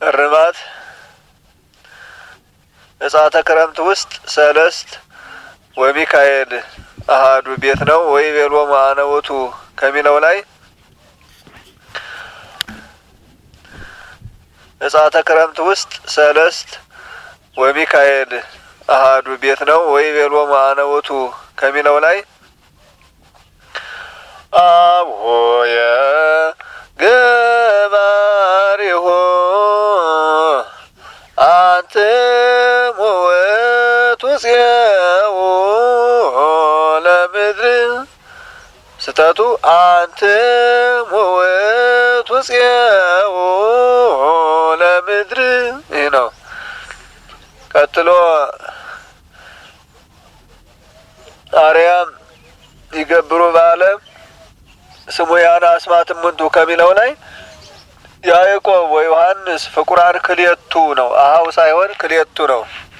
እርማት እጻተ ክረምት ውስጥ ሰለስት ወሚካኤል አሃዱ ቤት ነው ወይ ቤሎ ማነወቱ ከሚለው ላይ እጻተ ክረምት ውስጥ ሰለስት ወሚካኤል አሃዱ ቤት ነው ወይ ቤሎ ማነወቱ ከሚለው ላይ አብሆየ ገባሪሁ አንትሙ ወቱፄኡ ለምድር ስተቱ አንትሙ ወቱፄኡ ለምድር ይህ ነው። ቀጥሎ አርያም ይገብሩ በዓለም ስሙ ያነ አስማት እሙንቱ ከሚለው ላይ ያዕቆብ ወዮሐንስ ፍቁራን ክልኤቱ ነው። አሃው ሳይሆን ክልኤቱ ነው።